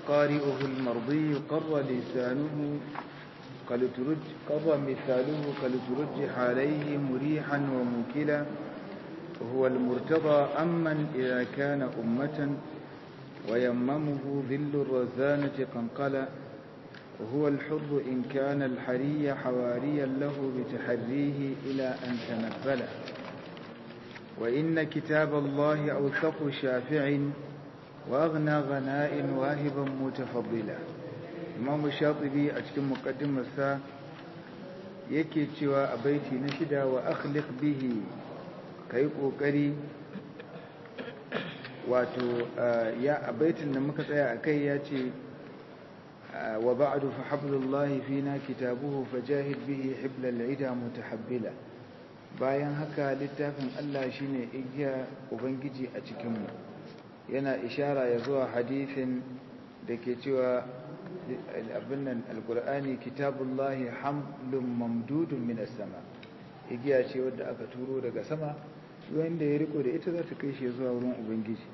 قارئه المرضي قر لسانه قر مثاله كالترجح عليه مريحا وموكلا وهو المرتضى أمن إذا كان أمة ويممه ذل الرزانة قنقلا وهو الحر إن كان الحري حواريا له بتحريه إلى أن تنفل وإن كتاب الله أوثق شافع وأغنى غناء واهبا متفضلا إمام الشاطبي أتكلم مقدم الساعة yake cewa a baiti na shida wa akhliq bihi kai kokari wato ya a baitin da muka tsaya akai ya ce wa ba'du fa hablullahi fina kitabuhu fajahid bihi hiblal ida mutahabbila bayan haka littafin Allah shine igiya ubangiji a cikin mu yana ishara ya zuwa hadisin da ke cewa abin nan alkur'ani kitabullahi hamlun mamdudun minas sama igiya ce wadda aka turo daga sama wanda ya riko da ita za ta kai shi zuwa wurin ubangiji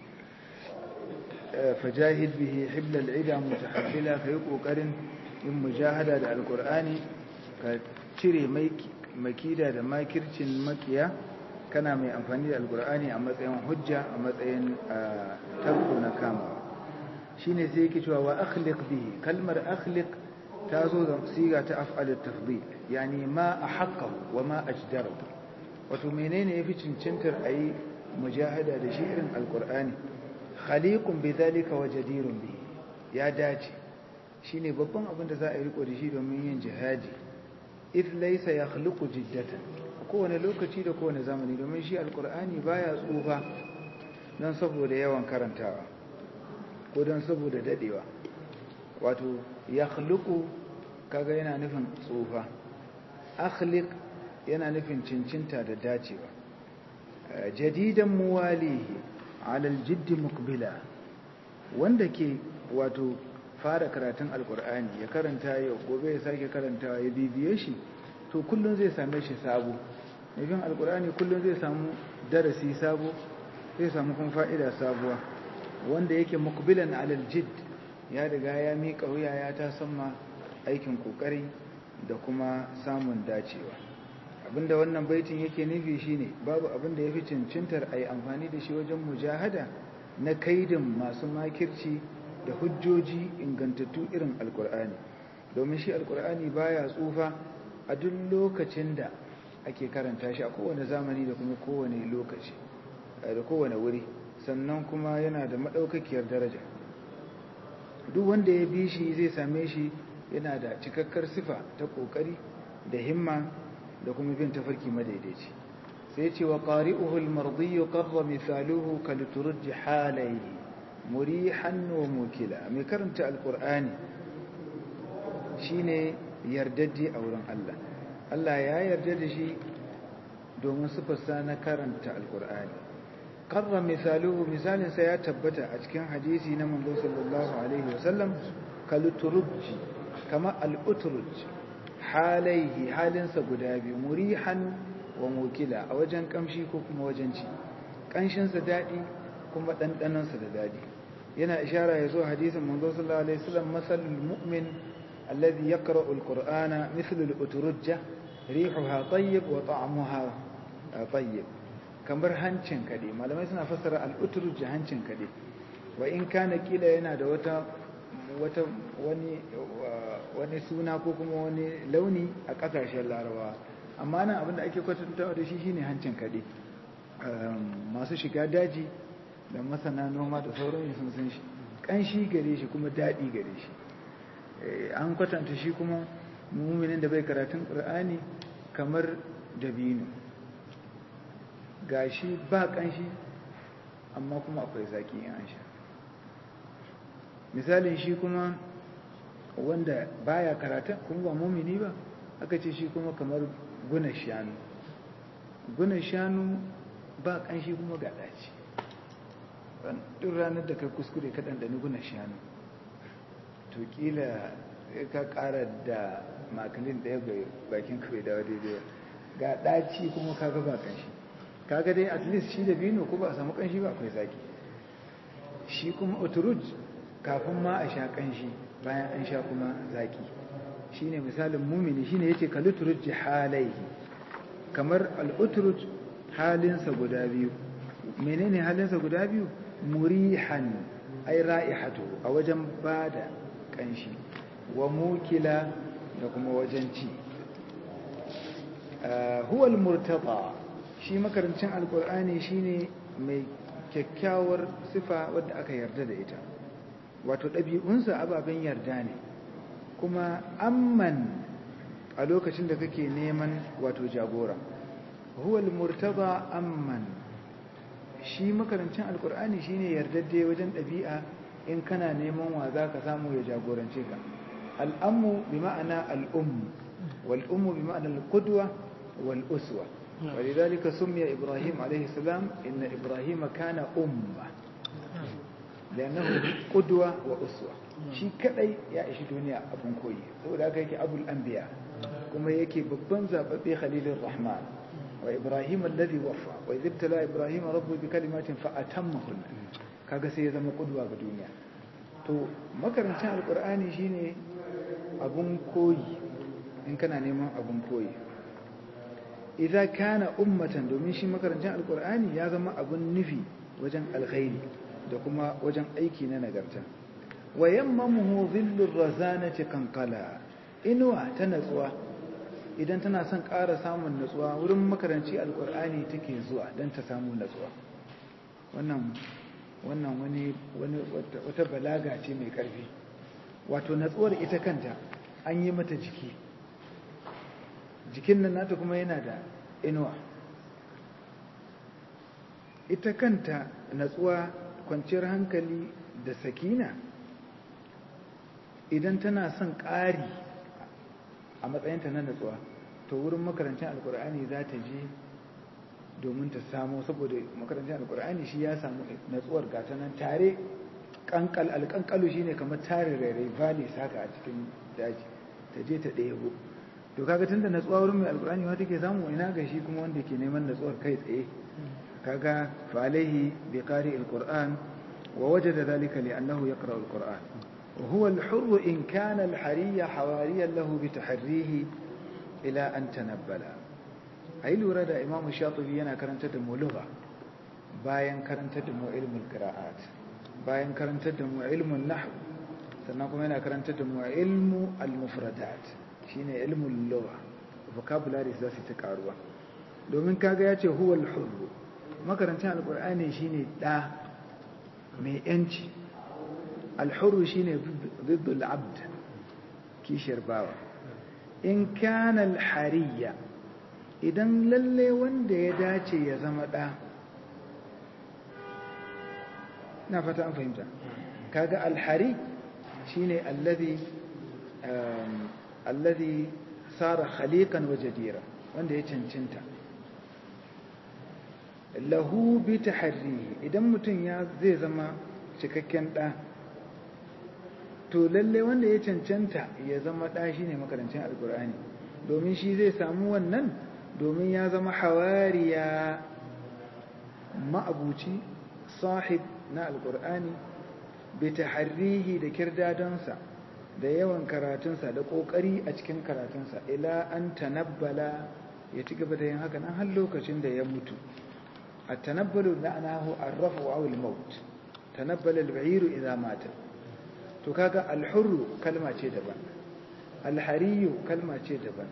fajahid bihi hiblal ida mutahabbila kai kokarin yin mujahada da alkur'ani ka cire makida da makircin makiya kana mai amfani da alkur'ani a matsayin hujja a matsayin tarko na kamawa shine sai yake cewa wa akhliq bihi kalmar akhliq ta zo da siga ta af'al at-tafdil yani ma ahqqa wa ma ajdara wato menene yafi cincintar ayi mujahada da shi irin alqur'ani khaliqun bidhalika wa jadirun bihi ya dace shine babban abin da za a yi riko da shi domin yin jihadi if laysa yakhluqu jiddatan kowane lokaci da kowane zamani domin shi alqur'ani baya tsufa don saboda yawan karantawa ko don saboda dadewa wato ya khluqu kaga yana nufin tsufa akhliq yana nufin cincinta da dacewa jadidan muwalihi ala aljiddi muqbila wanda ke wato fara karatun alkur'ani ya karanta yau gobe ya sake karantawa ya bibiye shi to kullum zai same shi sabo nufin alkur'ani kullum zai samu darasi sabo zai samu kuma fa'ida sabuwa wanda yake mukbilan alal jidd ya riga ya miƙa wuya ya ta samma aikin ƙoƙari da kuma samun dacewa abinda wannan baitin yake nufi shine babu abinda yafi cincintar ayi amfani da shi wajen mujahada na kaidin masu makirci da hujjoji ingantattu irin alkur'ani domin shi alkur'ani baya tsufa a duk lokacin da ake karanta shi a kowane zamani da kuma kowane lokaci da kowane wuri sannan kuma yana da maɗaukakiyar daraja duk wanda ya bi shi zai same shi yana da cikakkar sifa ta ƙoƙari da himma da kuma bin tafarki madaidaici sai ce wa ƙari'uhu al-mardiyyu qarra misaluhu kal turji halayhi murihan wa mukila mai karanta alqur'ani shine yardaddi a wurin Allah Allah ya yarda da shi domin sifarsa na karanta alqur'ani qarra misaluhu misalin sa ya tabbata a cikin hadisi na manzo sallallahu alaihi wasallam kal turji kama al-utruj halaihi halinsa guda biyu murihan wa mukila a wajen kamshi ko kuma wajen ci kanshinsa daɗi kuma ɗanɗanonsa da daɗi yana ishara ya zo hadisin manzo sallallahu alaihi wasallam masalul mu'min alladhi yaqra'u al-qur'ana mithlu al-uturujja rihuha tayyib wa ta'muha tayyib kamar hancin kade malamai suna fassara al-uturujja hancin kade wa in kana kila yana da wata wata wani wani suna ko kuma wani launi a kasashen larabawa amma nan abinda ake kwatantawa da shi shine hancin kaɗe masu shiga daji da masana noma da sauran sun san shi ƙanshi gare shi kuma daɗi gare shi an kwatanta shi kuma muminin da bai karatun ƙur'ani kamar dabino ga shi ba ƙanshi amma kuma akwai zaƙi in an sha misalin shi kuma wanda baya karatun kuma ba mumini ba aka ce shi kuma kamar guna shanu guna shanu ba kanshi kuma ga daci duk ranar da kai kuskure ka ɗanɗani guna shanu to kila ka ƙara da makalin ɗaya ga bakin kawai dawa daidai ga ɗaci kuma kaga ba kanshi kaga dai at least shi da bino ko ba a samu kanshi ba akwai zaki shi kuma oturuj kafin ma a sha kanshi bayan an sha kuma zaki shine misalin mumini shine yace kaluturut jihalaihi kamar al'uturut halinsa guda biyu menene halinsa guda biyu murihan ai ra'ihatu a wajen bada kanshi wa mukila da kuma wajen ci huwa al-murtada shi makarancin alkur'ani shine mai kyakkyawar sifa wadda aka yarda da ita wato ɗabi'unsa ababen yarda ne kuma amman a lokacin da kake neman wato jagora huwa al-murtada amman shi makarancin alkur'ani shine yardadde wajen ɗabi'a in kana neman wa za ka samu ya jagorance ka al'ammu bi ma'ana al'ummu wal'ummu bi ma'ana al-qudwa wal-uswa ولذلك سمي إبراهيم عليه السلام إن إبراهيم كان أمة لأنه قدوة وأسوة shi kadai ya ishi duniya abun koyi saboda haka yake abul anbiya kuma yake babban zababbe khalilur rahman wa ibrahim alladhi waffa wa idh ibtala ibrahim rabbu bi kalimatin fa atammahun kaga sai ya zama kudwa ga duniya to makarantar alqur'ani shine abun koyi in kana neman abun koyi idza kana ummatan domin shi makarantar alqur'ani ya zama abun nufi wajen alkhairi da kuma wajen aiki na nagarta wa yammamuhu dhillur razanati kankala inuwa ta natsuwa idan tana son ƙara samun natsuwa wurin makaranci alqur'ani take zuwa dan ta samu natsuwa wannan wannan wani wani wata balaga ce mai ƙarfi wato natsuwar ita kanta an yi mata jiki jikin nan nata kuma yana da inuwa ita kanta natsuwa kwanciyar hankali da sakina idan tana son ƙari a matsayinta na natsuwa to wurin makarancin alkur'ani za ta je domin ta samu saboda makarancin alkur'ani shi ya samu natsuwar gata nan tare kankal alkankalu shine kamar tare rairai valley saka a cikin daji ta je ta ɗebo to kaga tunda natsuwa wurin mai alkur'ani ma take samu ina ga shi kuma wanda ke neman natsuwar kai tsaye kaga fa alaihi bi qari alquran wa wajada dhalika li annahu yaqra alquran wa huwa alhurr in kana alhariya hawariyan lahu bi tahrihi ila an tanabbala ai lura da imam shatibi yana karanta da mu lugha bayan karanta da mu ilmul qira'at bayan karanta da mu ilmun nahw sannan kuma yana karanta da mu ilmu al-mufradat shine ilmul lugha vocabulary za su ta karuwa domin kaga ya ce huwal hurru makarancin alkur'ani shine da mai yanci alhurru shine ziddul abd kishiyar bawa in kana alhariya idan lalle wanda ya dace ya zama da na fata an fahimta kaga alhari shine alladhi alladhi sara khaliqan wa jadira wanda ya cancanta lahu bi taharrihi idan mutum ya zai zama cikakken da to lalle wanda ya cancanta ya zama da shine makarancin alqur'ani domin shi zai samu wannan domin ya zama hawariya ma'abuci sahib na alqur'ani bi taharrihi da kirdadonsa da yawan karatunsa da ƙoƙari a cikin karatunsa ila an tanabbala ya ci gaba da yin haka nan har lokacin da ya mutu a tanabbalu na anahu arrafu wa awil maut tanabbala al-ba'iru idza mata to kaga al-hurru kalma ce daban al-hariyu kalma ce daban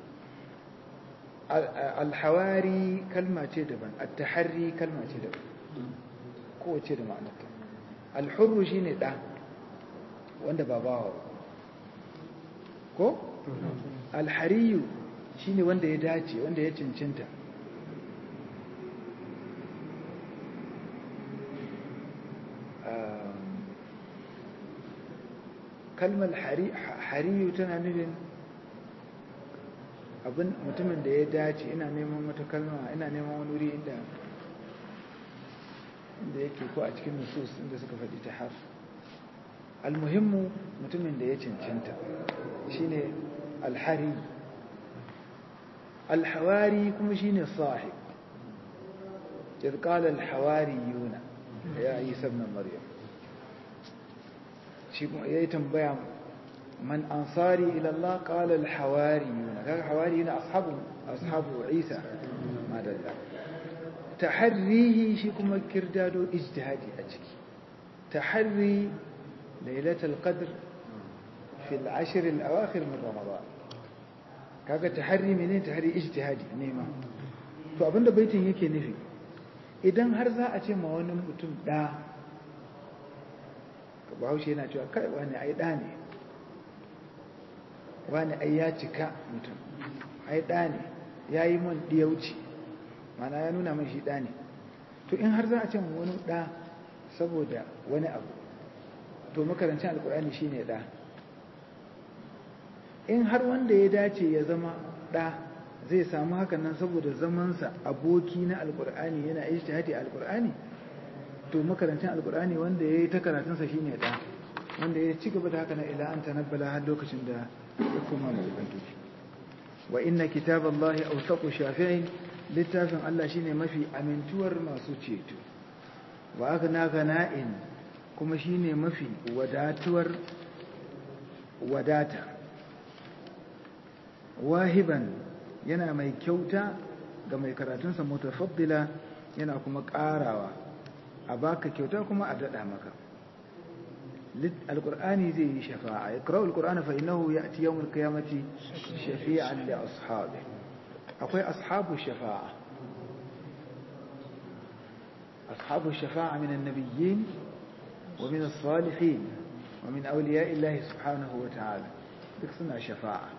al-hawari kalma ce daban at-tahri kalma ce daban kowace da ma'anarta al-hurru shine da wanda ba bawa ko alhariyu shine wanda ya dace wanda ya cincinta kalmar hariyu tana nufin abin mutumin da ya dace ina neman wata kalma ina neman wani wuri inda inda yake ko a cikin nusus inda suka faɗi ta har almuhimmu mutumin da ya cancanta shine alhari alhawari kuma shine sahib إذ قال الحواريون يا عيسى ابن مريم shi ya yi tambaya man ansari ila Allah qala al hawariyun kaga hawariyun ashabu ashabu Isa madalla taharrihi shi kuma kirdado ijtihadi a ciki taharri lailatul qadr fi al ashr al awakhir min ramadan kaga taharri menene taharri ijtihadi nema to abinda baitin yake nufi idan har za a ce ma wani mutum da bahaushe yana cewa kai wani ai da ne wani ai ya cika mutum ai da ne ya yi mun diyauci mana ya nuna man shi da ne to in har za a ce ma wani da saboda wani abu to makarancin alkur'ani shine da in har wanda ya dace ya zama da zai samu hakan nan saboda zamansa aboki na alkur'ani yana ijtihadi alkur'ani to makarancin alkur'ani wanda ya yi ta karatunsa shi ne ɗa wanda ya ci gaba da haka na ila an tanabbala har lokacin da ya koma mai ubangiji wa inna kitaballahi awsaqu shafi'in littafin Allah shine mafi amintuwar masu ceto wa aghna ghana'in kuma shine mafi wadatuwar wadata wahiban yana mai kyauta ga mai karatunsa mutafaddila yana kuma ƙarawa a baka kyauta kuma a daɗa maka alƙur'ani zai yi shafa'a ya ƙarar alƙur'ani fa inahu ya ci yawon kiyamati shafi'an da ashabi akwai ashabu shafa'a ashabu shafa'a min annabiyyin wa min as-salihin wa min awliya'i Allah subhanahu wa ta'ala duk suna shafa'a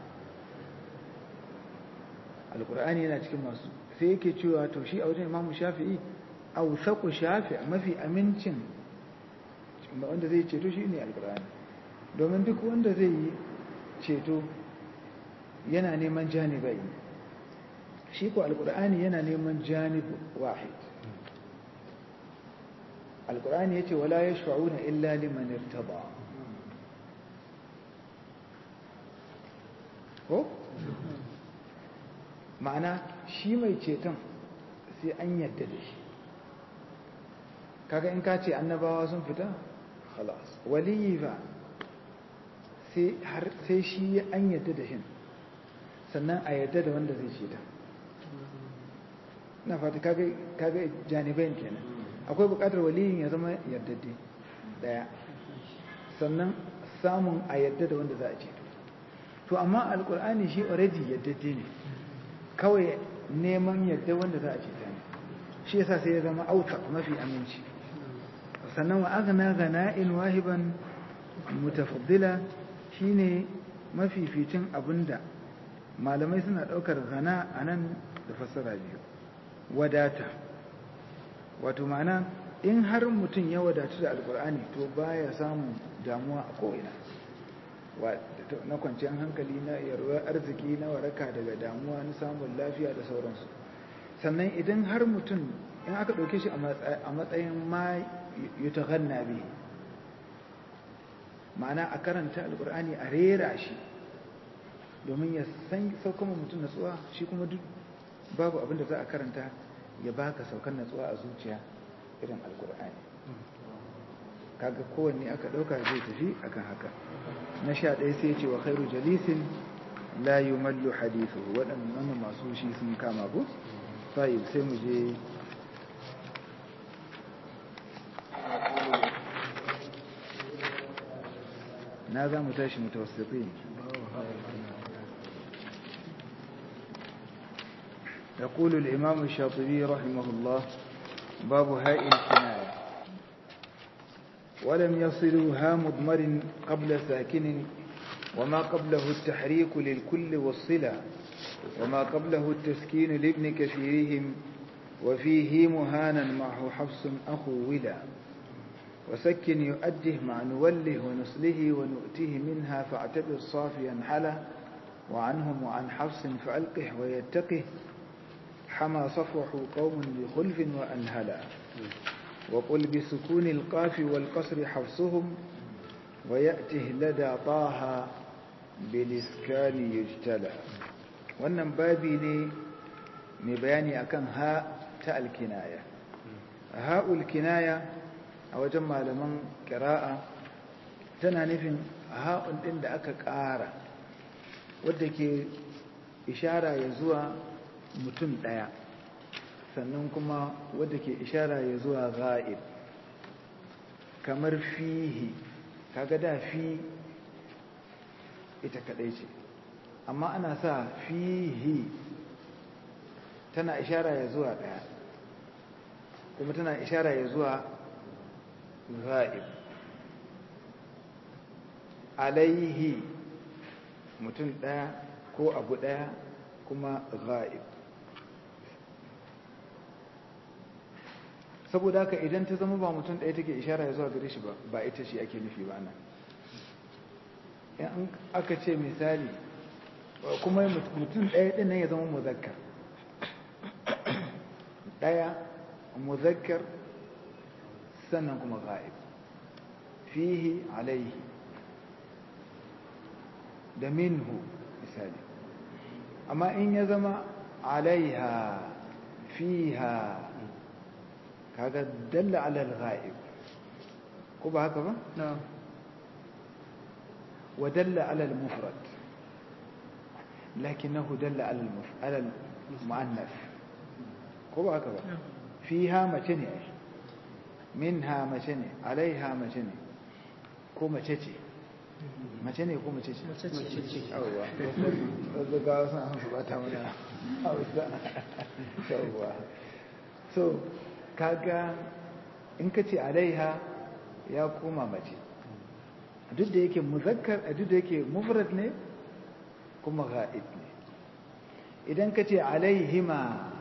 alƙur'ani yana cikin masu sai yake cewa to shi a wajen imamu shafi'i ausaku shafi mafi amincin wanda zai ceto shi ne alkur'ani domin duk wanda zai yi ceto yana neman janibai shi ko alkur'ani yana neman janib wahid alkur'ani ya ce wala ya sha'una illa liman irtaba ko? ma'ana shi mai ceton sai an yadda da shi kaga in ka ce annabawa sun fita khalas waliyi ba sai shi an yadda da shi sannan a yadda da wanda zai ceta na fata kaga janibain kenan akwai bukatar waliyin ya zama yardadde daya sannan samun a yadda da wanda za a ceto to amma alkur'ani shi already yaddade ne kawai neman yadda wanda za a ceta ne shi yasa sai ya zama auta mafi aminci sannan wa aghna ghana'in wahiban mutafaddila shine mafificin abinda malamai suna daukar ghana anan da fassara biyu wadata wato ma'ana in har mutum ya wadatu da alkur'ani to baya samun damuwa a ko'ina na kwanciyar hankali na yarwar arziki na waraka daga damuwa na samun lafiya da sauransu sannan idan har mutum in aka ɗauke shi a matsayin ma yutaghanna bi ma'ana a karanta alkur'ani a rera shi domin ya san saukan mutum natsuwa shi kuma duk babu abin da za a karanta ya baka saukan natsuwa a zuciya irin alkur'ani kaga kowanne aka ɗauka zai tafi akan haka na sha ɗaya sai ce wa khairu jalisin la yumallu hadithu waɗannan masu shi sun kama ku sai sai mu je na za mu tashi mutawassitin يقول الإمام الشاطبي رحمه الله باب هاء الكناية ولم يصلوا ها مضمر قبل ساكن وما قبله التحريك للكل والصلة وما قبله التسكين لابن كثيرهم وفيه مهانا معه حفص أخو ولا وسكن يؤده مع نوله ونسله ونؤته منها فاعتبر صافيا حلا وعنهم وعن حفص فألقه ويتقه حمى صفوح قوم بخلف وأنهلا وقل بسكون القاف والقصر حفصهم ويأته لدى طه بالإسكان يجتلى wannan babi ne mai bayani akan ha ta alkinaya ha'ul kinaya a wajen malaman ƙira'a tana nufin ha'un ɗin da aka ƙara wadda ke ishara ya zuwa mutum ɗaya sannan kuma wadda ke ishara ya zuwa ga'ib kamar fihi kaga da fi ita kaɗai ce amma ana sa fihi tana ishara ya zuwa ɗaya kuma tana ishara ya zuwa ga'ib alaihi mutum ɗaya ko abu ɗaya kuma ga'ib saboda haka idan ta zama ba mutum ɗaya take ishara ya zuwa gare shi ba ba ita shi ake nufi ba nan in aka ce misali kuma mutum ɗaya ɗin nan ya zama muzakkar ɗaya muzakkar sannan kuma ga'ib fihi alaihi da minhu misali amma in ya zama alaiha fiha kaga dalla ala al-ghaib ko ba haka ba na'am wa dalla ala al-mufrad lakinnahu dalla ala ala al-muannath ko ba haka ba fiha mace ne minha mace ne alaiha mace ne ko mace ce mace ne ko mace ce mace ce yawwa wasu ga wasu an su bata mana hausa yawwa so kaga in ka ce alaiha ya koma mace duk da yake muzakkar duk da yake mufrad ne kuma ga'ib ne idan ka ce alaihima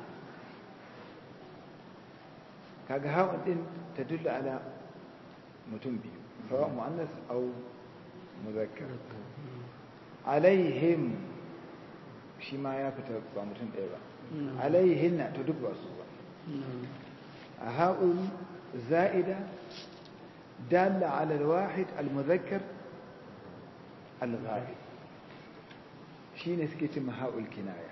kaga hawan din ta dulla ala mutum biyu sawa mu'annas au muzakkar alaihim shi ma ya fita ba mutum ɗaya ba alaihinna to duk ba su ba هاء زائدة دالة على الواحد المذكر الغائب شي نسكت هاء الكناية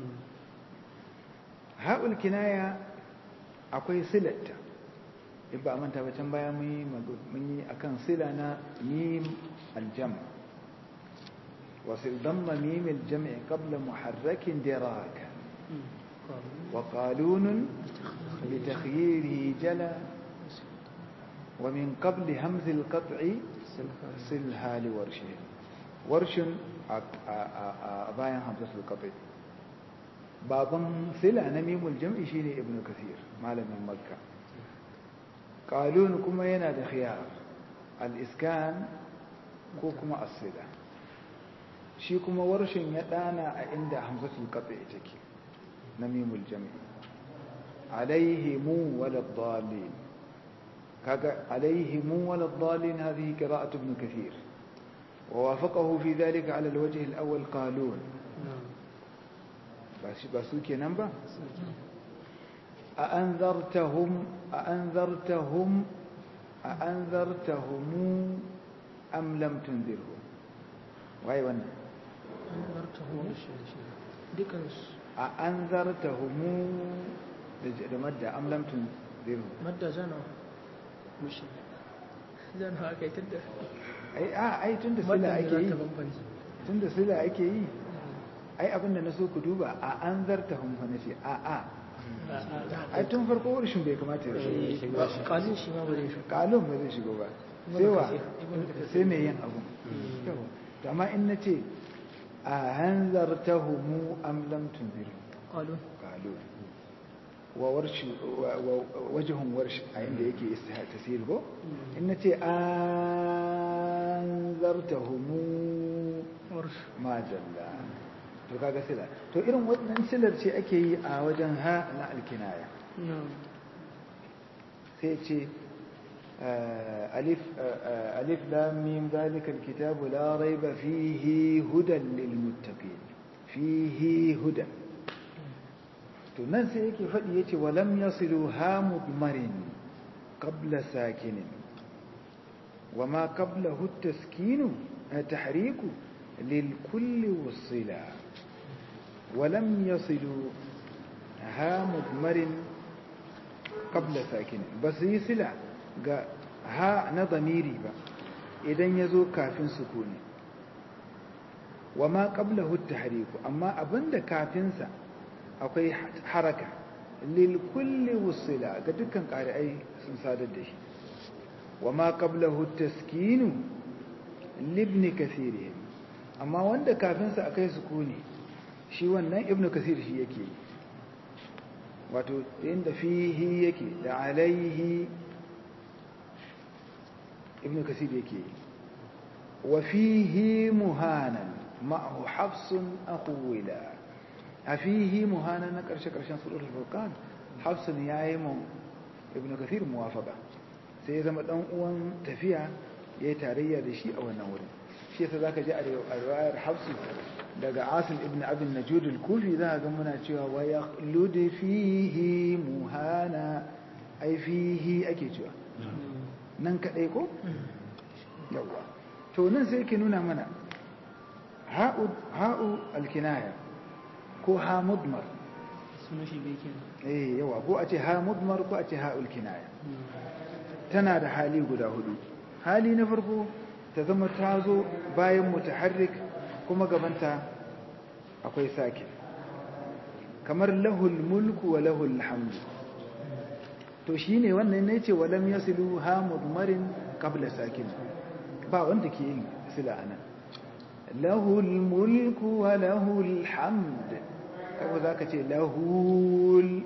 هاء الكناية akwai silatta in ba manta ba can baya mun yi akan sila na mim aljam wasu damma mim aljam'i qabla muharrakin diraka wa qalunun بتخييره جلا ومن قبل همز القطع صلها لورشه ورش باين همزة القطع بابا صلة نميم الجمع شيني ابن كثير مالا من مكة قالون كما ينادى خيار الإسكان كوكما الصلة shi kuma warshin ya dana a inda hamzatul qat'i take namimul jam'i عليهم ولا الضالين عليهم ولا الضالين هذه قراءة ابن كثير ووافقه في ذلك على الوجه الأول قالون بس بسوكي نمبر أأنذرتهم أأنذرتهم أأنذرتهم أم لم تنذرهم وهي وانا أنذرتهم ديكنس أأنذرتهم da madda am lam tunziru madda zana mushi zana aka yi tunda ai a ai tunda sila ake yi bambanci tunda sila ake yi ai abinda na so ku duba a an zarta hun fa nace a a ai tun farko wurshin bai kamata ya shigo kalin shi ma ba zai shi kalon ba zai shigo ba sai wa sai mai yin abu to amma in nace a hanzartahumu am lam tunziru kalun kalon wa warshi wajihun warshi a inda yake tasiri ko in na ce an zarta humu majalla to kaga sila to irin wannan silar ce ake yi a wajen ha na alkinaya sai ce alif alif lam mim zalika alkitabu la raiba fihi hudan lil muttaqin fihi hudan to nan sai yake faɗi yace walam yasilu ha mudmarin qabla sakinin wama qablahu at-taskinu tahriku lil kulli wasila walam yasilu ha mudmarin qabla sakinin bas yi sila ga ha na damiri ba idan ya zo kafin sukuni wa ma qablahu at-tahriku amma abinda kafinsa akwai haraka lil kulli wusila ga dukkan qari'ai sun sadar da shi wa ma qablahu at-taskinu libn kathir amma wanda kafinsa akai sukuni shi wannan ibn kathir shi yake wato inda fihi yake da alaihi ibn kathir yake wa fihi muhanan ma'ahu hafsun akhwila a fihi muhanan na karshe karshen suratul furqan hafsun yayi mu ibn kathir muwafaqa sai ya zama dan uwan tafiya yayi tarayya da shi a wannan wurin shi yasa zaka ji a riwayar hafsu daga asim ibn abin najud al-kufi za ga muna cewa wa yaqlud fihi muhana ai fihi ake cewa nan kadai ko yawa to nan sai ke nuna mana ha'u ha'u al-kinaya ko ha mudmar sunan shi bai kenan eh yawa ko a ce ha mudmar ko a ce ha'ul kinaya tana da hali guda hudu hali na farko ta zama ta zo bayan mutaharrik kuma gabanta akwai sake kamar lahul mulku wa lahul hamdu to shine wannan ne ce walam yasilu ha mudmarin qabla sakin ba wanda ke yin sila anan lahul mulku wa lahul hamd kaga zaka ce lahul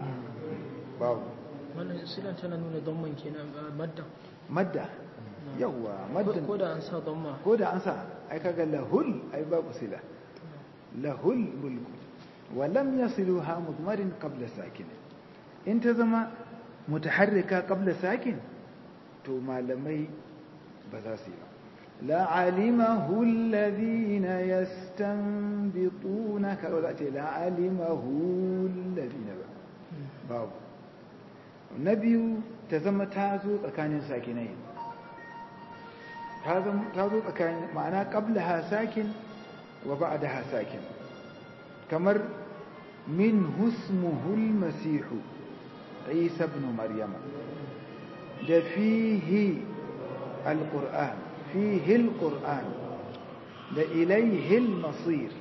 babu wannan silan tana nuna damman kenan madda madda yawwa maddan ko da an sa damma ko da an sa ai kaga lahul ai babu sila lahul mulku wa lam yasiluha mudmarin qabla sakin in ta zama mutaharrika qabla sakin to malamai ba za su yi ba la alimahu alladhina yastanbituna ka za ce la alimahu alladhina ba babu na biyu ta zama ta zo tsakanin sakinai ta zo tsakanin ma'ana ƙabla ha sakin wa ba da ha sakin kamar min husmuhul masihu isa ibn maryama da fihi alƙur'an fihi alƙur'an da ilaihi almasir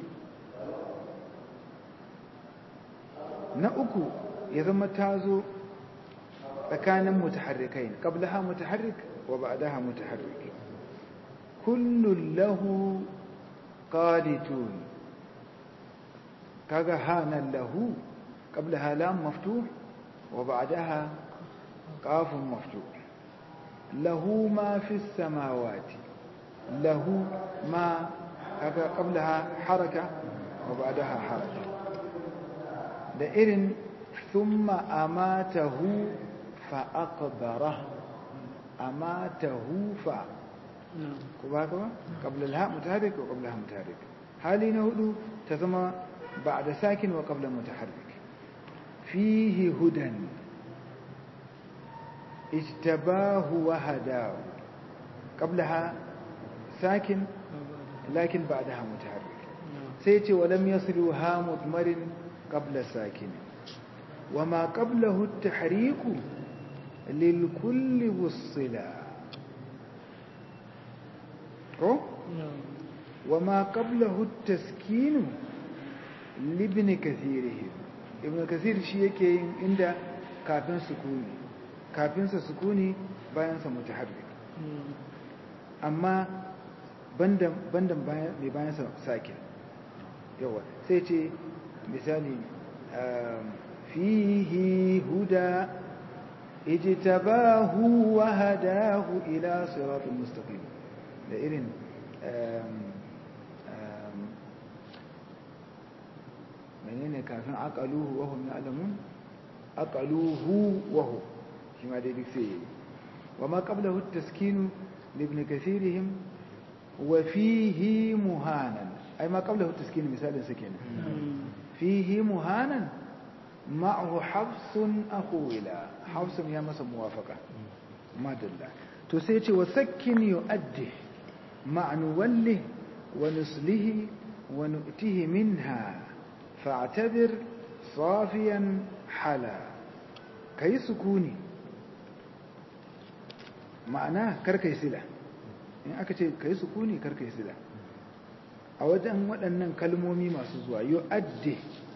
na uku ya zama ta zo tsakanin mutaharrikai qablaha mutaharrik wa ba'daha mutaharrik kullun lahu qanitun kaga hanan lahu qablaha lam maftuh wa ba'daha qafun maftuh lahu ma fis samawati lahu ma kaga qablaha haraka wa ba'daha haraka da irin thumma amatahu فأقبره أماته ف كباكوا قبل الهاء متحرك وقبلها متحرك حالي نهدو تزمى بعد ساكن وقبل متحرك فيه هدى اجتباه وهداه قبلها ساكن لكن بعدها متحرك سيتي ولم يصلها مضمر قبل ساكن وما قبله التحريك للكل والصلا وما قبله التسكين لابن كثيره ابن كثير shi yake yin inda kafin sukuni kafin sa sukuni bayan sa mutaharrik amma bandan bandan bayan mai bayan sa sakin yawa sai ce misali fihi huda اجتباه وهداه إلى صراط مستقيم لإذن منين كافين عقلوه وهم يعلمون عقلوه وهو كما دي بكسي وما قبله التسكين لابن كثيرهم وفيه مهانا أي ما قبله التسكين مثال سكينة فيه مهانا معه حفص أخولا حفص يا مسا موافقة ما دل تسيتي وسكن يؤده مع نوله ونسله ونؤته منها فاعتذر صافيا حلا كي سكوني معناه كركي سلة in aka ce kai sukuni kar kai sila a wajen waɗannan kalmomi masu zuwa yu'addi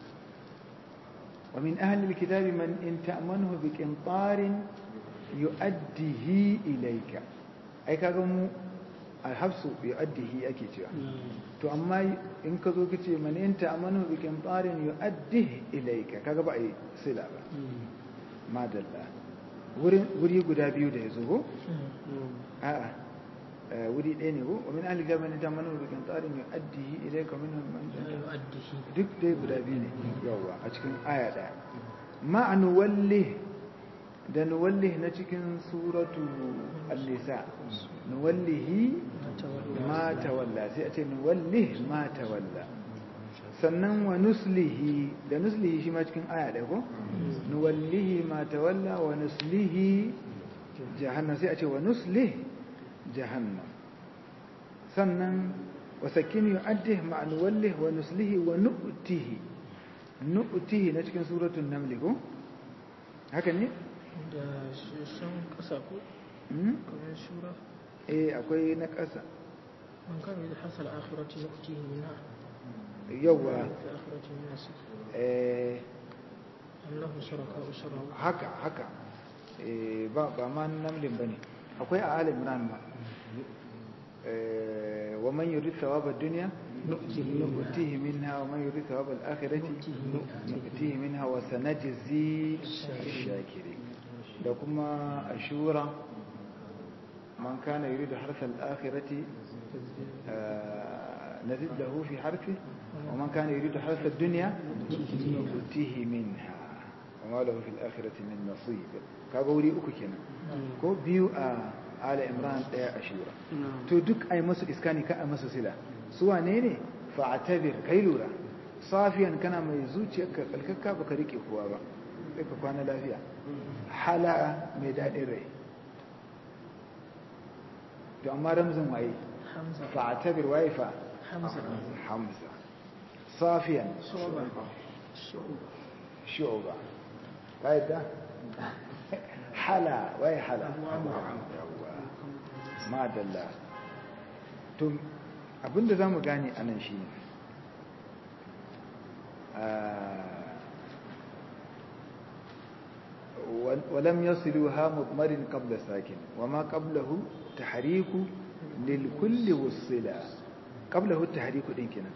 wa min ahli alkitabi man in ta'manhu bi qintarin yu'addihi ilayka ai kaga mu alhafsu yu'addihi ake cewa to amma in ka zo kace man in ta'manhu bi qintarin yu'addihi ilayka kaga ba ai sila ba madalla wuri guda biyu da ya zo ko a'a wuri ɗaya ne ko wa min ahli gaban ta manu bikin tsarin ya addihi ilayka minhum man duk dai guda biyu ne yawa a cikin aya ɗaya ma nuwallih da nuwallih na cikin suratu an-nisa nuwallihi ma tawalla sai a ce nuwallih ma tawalla sannan wa nuslihi da nuslihi shi ma cikin aya ɗaya ko nuwallihi ma tawalla wa nuslihi jahannam sai a ce wa nuslih jahannam sannan wa sakin yu'addih ma nuwallih wa nuslihi wa nu'tihi nu'tihi na cikin suratul naml ko haka ne da sun kasa ko kamar shura eh akwai na ƙasa man kan yi hasal akhirati nu'tihi minha yawa في آخرة الناس eh أم له شركاء شرعوا haka haka eh ba ba ma namlin bane akwai a alim imran ma eh wa man yurid thawab ad-dunya nu'tihi minha wa man yurid thawab al-akhirati nu'tihi minha wa sanajzi ash-shakirin da kuma ashura man kana yuridu harsa al-akhirati نزد له في حرفه ومن كان يريد حرث الدنيا نؤتيه منها وما له في الآخرة من نصيب كابوري uku kenan ko biyu a ala imran daya ashura to duk ai musu iskani ka ai musu sila su wane ne fa'tabir kai lura safiyan kana mai zuciyarka kalkakka baka rike kowa ba sai ka kwana lafiya hala mai dadin rai to amma ramzin waye حمزة fa'tabir waye fa حمزة حمزة صافيا شعبة شعبة شعبة قاعد ده حلا وهي حلا أبو عمرو. ما دلا to abinda zamu gane anan shine ولم يصلوها مضمر قبل ساكن وما قبله تحريك للكل والصلة قبله التحريك دين كنا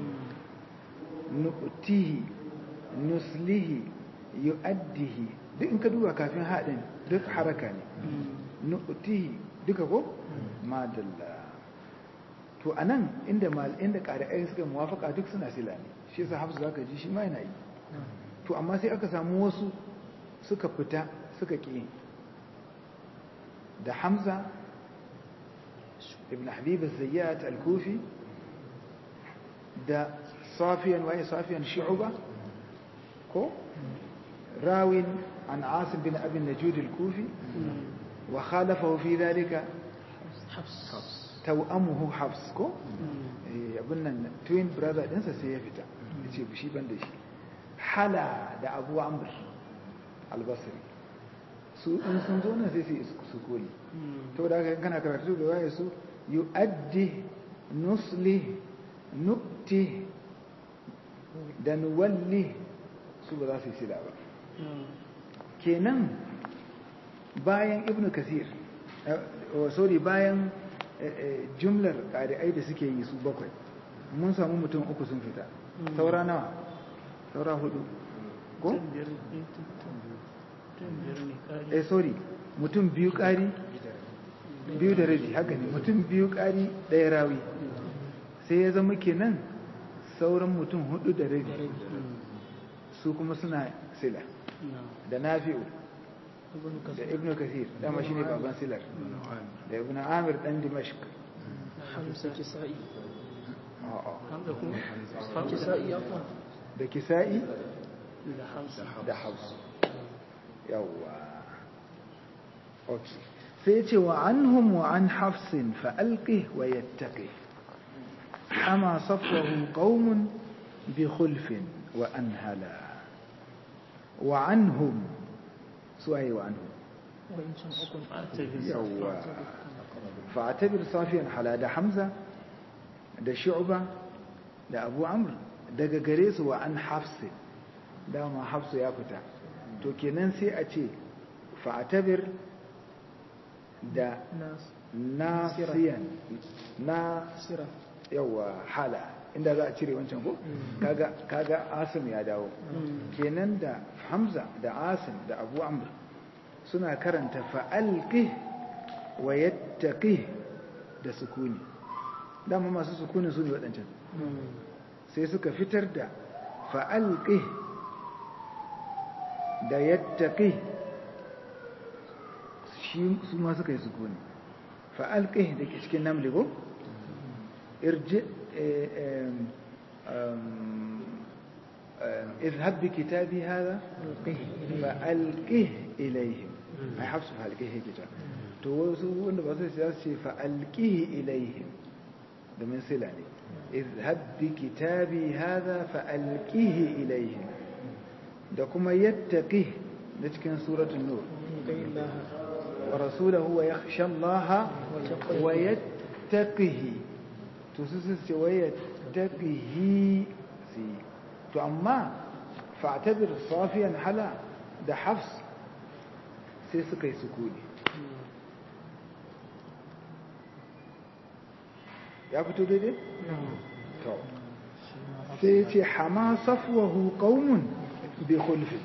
nu'tihi nuslihi yu'addihi duk in ka duba kafin haɗin duk haraka ne nu'tihi duka ko madalla to anan inda mal inda ƙari'ai suka muwafaka duk suna sila ne shi yasa hafsu zaka ji shi ma yana yi to amma sai aka samu wasu suka fita suka ƙi da hamza ibn habib az-zayyat al-kufi da صافيا وهي صافيا شعبة كو راو عن عاصم بن أبي النجود الكوفي وخالفه في ذلك حفص توأمه حفص كو abin twin brother ɗinsa sai ya fita ya ce shi ban da shi hala da abu amr albasri su in sun zo nan sai su yi su koli to da haka kana karatu da waye su yu'addi nusli nu'ti da nuwalli su ba za su yi sila ba kenan bayan ibnu kasir sorry bayan jumlar ƙari'ai da suke yi su bakwai mun samu mutum uku sun fita saura nawa saura hudu ko? eh sorry mutum biyu ƙari biyu da rabi haka ne mutum biyu ƙari ɗaya rawi sai ya zama kenan sauran mutum hudu da rabi su kuma suna sila da nafi'u da ibnu kasir dama shine baban silar da ibnu amir dan dimashq حمزة كسائي a'a حمزة كم كسائي أقوى da kisa'i لا حمزة da hausa yawwa okay sai ce wa anhum wa an hafsin fa alqih wa yattaqi ama safwahu qaumun bi khulfin wa anhala wa anhum suwaye wa anhum وإن كان أكون أعتذر yawwa fa'atabir safiyan hala da hamza da shu'ba da abu amr daga gare su wa an hafsi dama hafsu ya fita to kenan sai a ce fa'atabir da nasiyan na sira yawa hala inda za a cire wancan ko kaga kaga asim ya dawo kenan da hamza da asim da abu amr suna karanta fa'alqi wa yattaqi da sukuni dama masu sukuni su ne waɗancan sai suka fitar da fa'alqi da yattaqi shi su ma suka yi sukuni fa'alqi da ke cikin namli ko irji اذهب بكتابي هذا فألقه إليهم أي حفظ فألقه كتاب توسو wanda ba sai su ce فألقه إليهم da min sila ne اذهب بكتابي هذا فألقه إليهم da kuma yattaqi da cikin suratul nur wa rasulahu wa yakhsha Allah wa yattaqihi to su su ce wa yattaqihi to amma fa'tabir safiyan hala da hafs sai suka yi sukuni ya fito daidai? to sai ce hama safwahu qaumun bi khulfi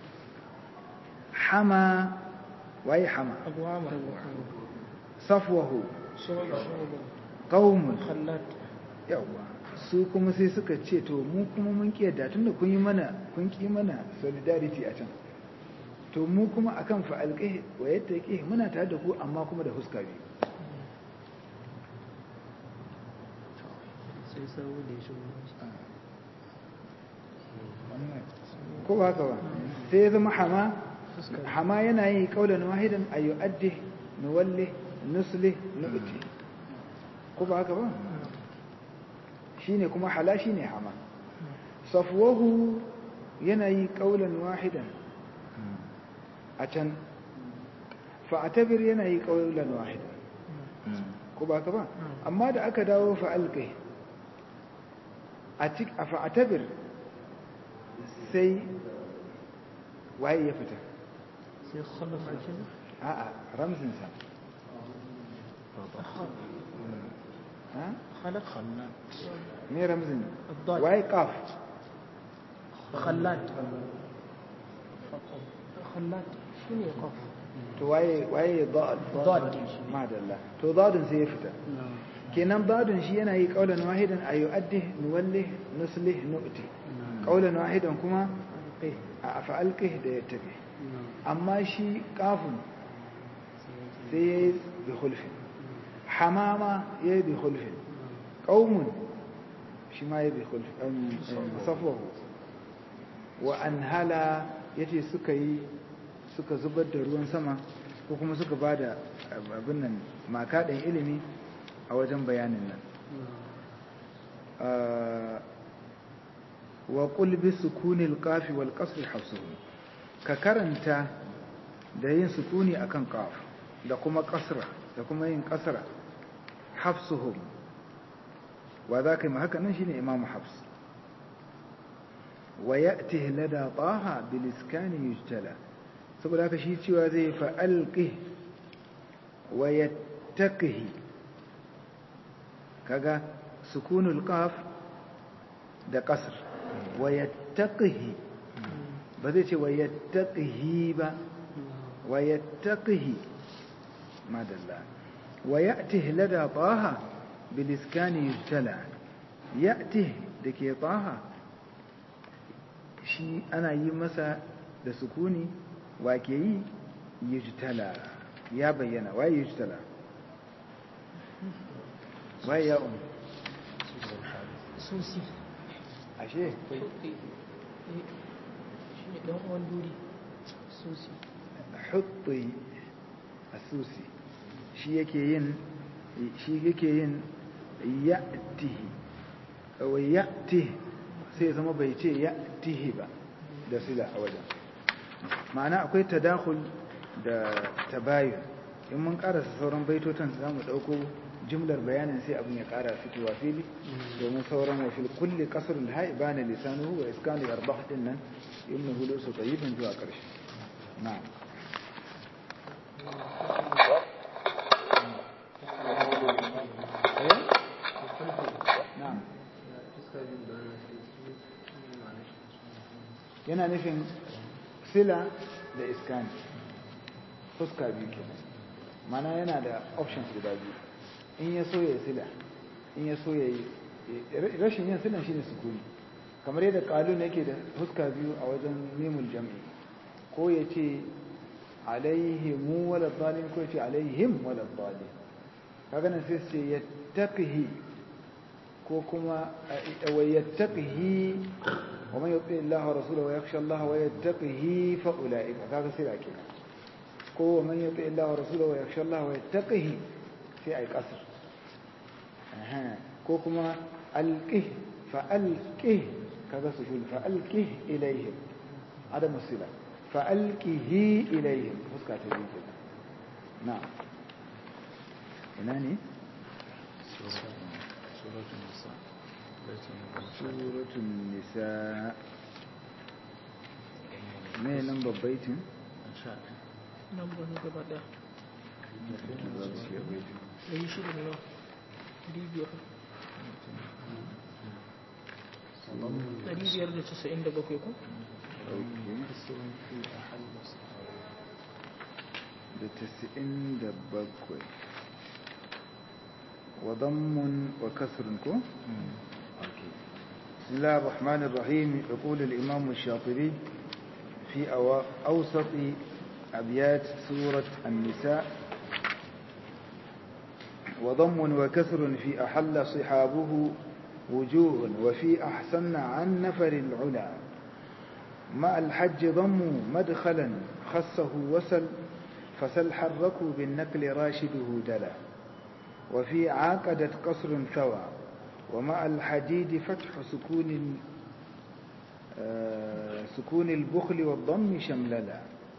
hama waye hama abu amr safwahu shu'ba qaumun khallat yawa su kuma sai suka ce to mu kuma mun kiyarda tunda kun yi mana kun ki mana solidarity a can to mu kuma akan fa'alqih wa yattaqih muna tare da ku amma kuma da huska biyu sai sawo da shi ko ba haka ba sai ya zama hama hama yana yi kaulan wahidan a yu'addi nuwalli nusli nu'ti ko ba haka ba shine kuma hala shine hama safwahu yana yi kaulan wahidan a can fa'atabir yana yi kaulan wahidan ko ba haka ba amma da aka dawo fa'alqi a cik a fa'atabir sai waye ya fita sai khalaf shi a'a ramzinsa ha خلق خلات me ramzin الضاد waye qaf خلات خلات شنو يقف to waye waye dad ضاد madalla to dadin sai ya fita kenan dadin shi yana yi qaulan wahidan ayu addi nuwalli nuslih nu'ti qaulan wahidan kuma a fa'alqih da yattabi amma shi qafun sai yayi bi khulfin hamama yayi bi khulfin qaumun shi ma yayi bi khulfin safwahu wa anhala yace suka yi suka zubar da ruwan sama ko kuma suka bada abin nan makaɗin ilimi a wajen bayanin nan wa qulbi sukunil qafi wal qasr hafsuhu ka karanta da yin sukuni akan qaf da kuma kasra da kuma yin kasra hafsuhum wa zaka ma haka nan shine imamu hafs wa ya'tihi lada taha bil iskani yujtala saboda haka shi cewa zai fa'alqi wa yattaqihi kaga sukunul qaf da kasr wa yattaqihi ba zai ce wa yattaqihi ba wa yattaqihi madalla wa ya'tihi lada taha bil iskani yujtala ya'tihi dake taha shi ana yi masa da sukuni wa ke yi yujtala ya bayyana wa yujtala wa ya um سوسي ashe شنو دون وان دوري سوسي hutti asusi shi yake yin shi yake yin ya'tihi wa ya'tihi sai zama bai ce ya'tihi ba da sila a wajen ma'ana akwai tadakhul da tabayun in mun karasa sauran baitotan za mu ɗauko jimlar bayanin sai abin ya ƙara fitowa fili domin sauran wa fil kulli qasrul ha'i bana lisanuhu wa iskanu arbah din nan ibn hudu su tayyibin zuwa ƙarshe na'am na'am yana nufin sila da iskani fuska biyu kenan mana yana da options guda biyu in ya so ya sila in ya so ya yi rashin yin silan shine sukuni kamar yadda kalun yake da fuska biyu a wajen mimul jam'i ko ya ce alaihimu wala zalim ko ya ce alaihim wala zalim kaga nan sai ce yattaqihi ko kuma wa yattaqihi wa man yuti Allah wa rasulahu wa yakhsha Allah wa yattaqihi fa ulaika kaga sai ake ko wa man yuti Allah wa rasulahu wa yakhsha Allah wa yattaqihi sai ai kasr ko kuma alqih fa alqih kaga sukun fa alqih ilayhim adam sila fa alqihi ilayhim fuska ta biyu na'am ina ne suratun nisa me nan babbaitin nan ba na gaba ɗaya ɗari shida da nawa ɗari biyar ɗari biyar da casa'in da bakwai ko da tasa'in da bakwai وضم وكسر كو بسم الله الرحمن الرحيم يقول الإمام الشاطبي في أوسط أبيات سورة النساء وضم وكسر في أحل صحابه وجوه وفي أحسن عن نفر العلا مع الحج ضم مدخلا خصه وسل فسل حركوا بالنقل راشده دلا وفي عاقدت قصر ثوى ومع الحديد فتح سكون سكون البخل والضم شمللا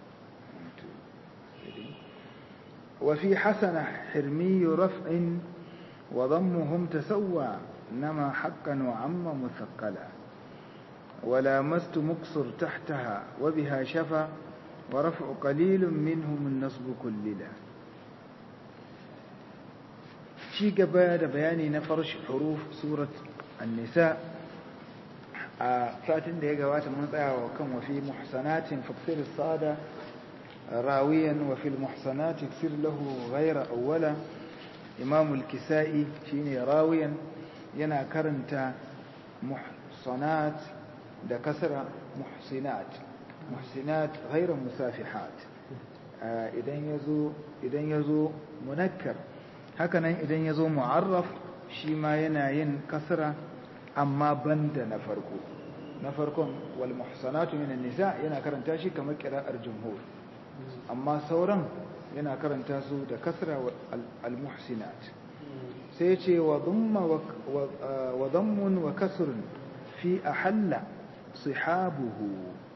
وفي حسن حرمي رفع وضمهم تسوى نما حقا وعم مثقلا ولامست مقصر تحتها وبها شفا ورفع قليل منهم النصب كللا ci gaba da bayani na farshi huruf surat an-nisa a satin da ya gabata mun tsaya wa kan wa fi muhsanatin faksir sada rawiyan wa fil muhsanati ksir lahu ghayra awwala imam al-kisai shine rawiyan yana karanta muhsanat da kasra muhsinat muhsinat ghayra musafihat idan yazo idan yazo munakkar hakanan idan ya zo mu'arraf shi ma yana yin kasra amma banda na farko na farkon wal muhsanatu minan nisa yana karanta shi kamar qira'ar jumhur amma sauran yana karanta su da kasra al muhsinat sai ce wa dhamma wa dhammun wa kasrun fi ahalla sihabuhu